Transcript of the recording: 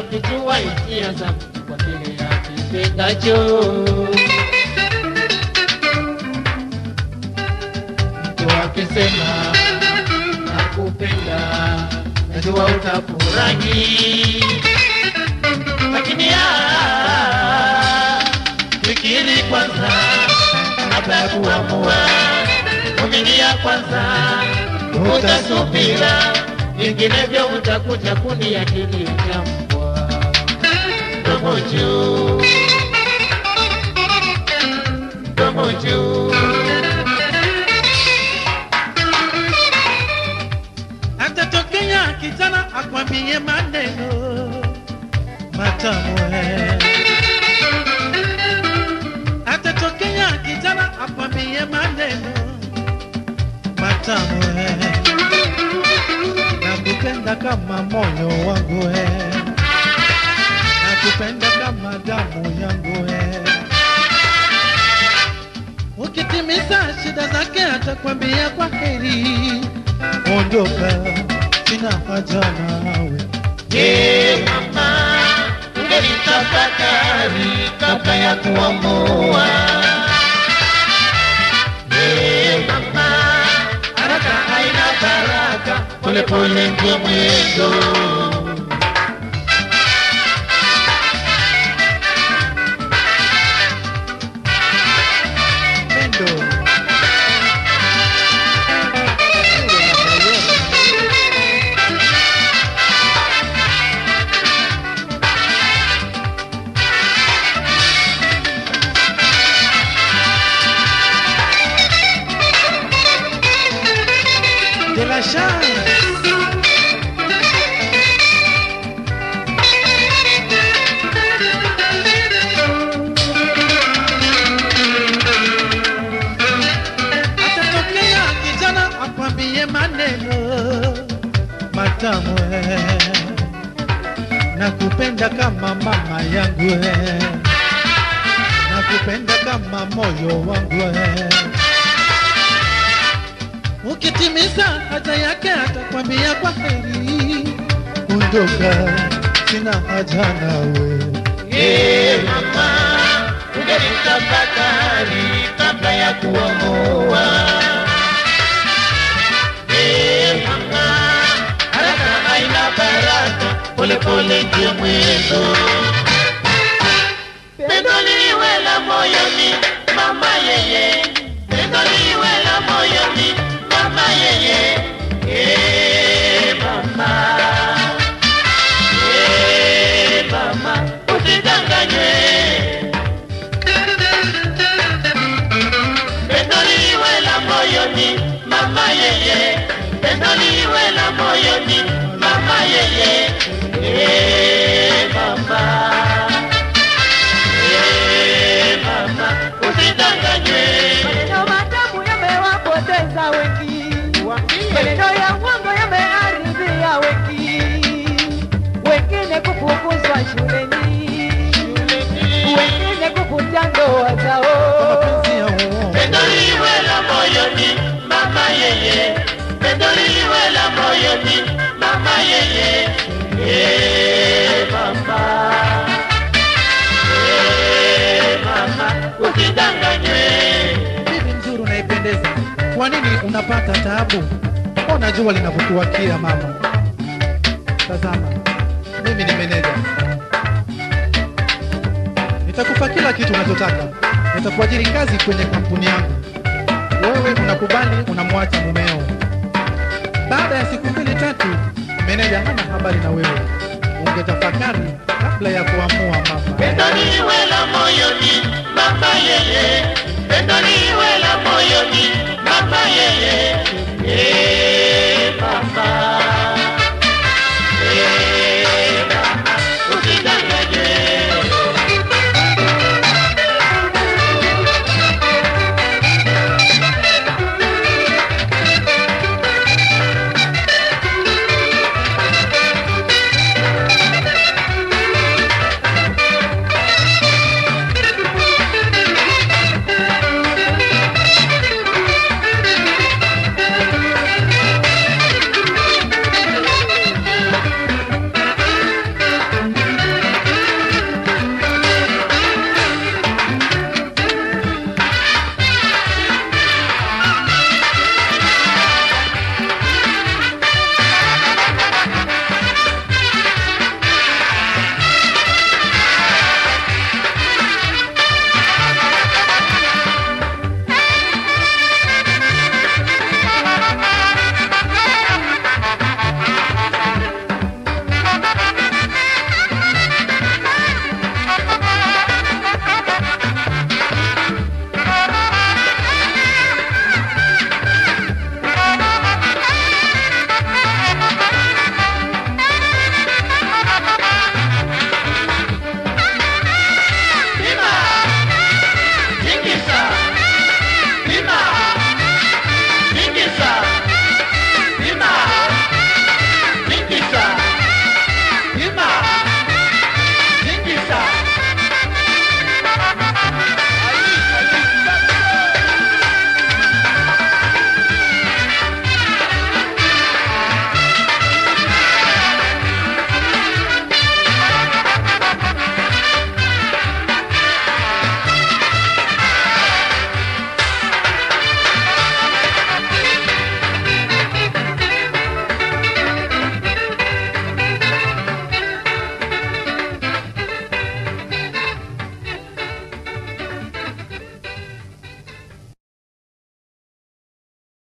kufichua hisia zangu kwa kile akipendacho. Mtu akisema nakupenda, najua utafurahi, lakini ah, fikiri kwanza kabla ya kuamua, vumilia kwanza, utasubira, vinginevyo utakuja kuniakili jambwa domo juu, domo juu. atatokea kijana akwambie maneno matamu eh. atatokea kijana akwambie maneno matamu eh. nakupenda kama moyo wangu eh. nakupenda kama damu yangu eh. ukitimiza shida zake atakwambia kwa heri ondoka sina haja nawe Je, mama, ungelitafakari kabla ya kuamua? Je, mama, haraka haina baraka, polepole ndio mwendo. pendo de la chance atatokea kijana akwambie maneno matamu eh. nakupenda kama mama yangu eh. nakupenda kama moyo wangu eh. ukitimiza haja yake atakwambia kwa heri ondoka sina haja nawe Je, mama, ungelitafakari kabla ya kuamua? Je, mama, haraka haina baraka, polepole ndio mwendo. Pendo liwe la moyoni, mama yeye, pendo liwe la moyoni, mama yeye, eh mama. Eh, mama, usidanganywe. Pendo liwe la moyoni, mama yeye. Pendo liwe la moyoni, mama yeye. Eh, mama. Eh, mama, usidanganywe. Maneno matamu yamewapoteza wengi, maneno ya uongo yameharibia wengi, wengine kufukuzwa shuleni, wengine kuvuja ndoa zao. mapenzi ya uongo Pendo liwe la moyoni, mama yeye. Pendo liwe la moyoni, mama yeye. Eh, mama. Eh, mama, usidanganywe. bibi mzuri unaipendeza kwa nini unapata taabu ona jua linavyokuwakia mama tazama mimi ni meneja nitakupa kila kitu unachotaka nitakuajiri kazi kwenye kampuni yangu wewe unakubali unamwacha mumeo baada ya siku mbili tatu meneja hana habari na wewe ungetafakari kabla ya kuamua mama Pendo liwe la moyoni, mama yeye. Pendo liwe la moyoni, mama yeye. Eh, mama.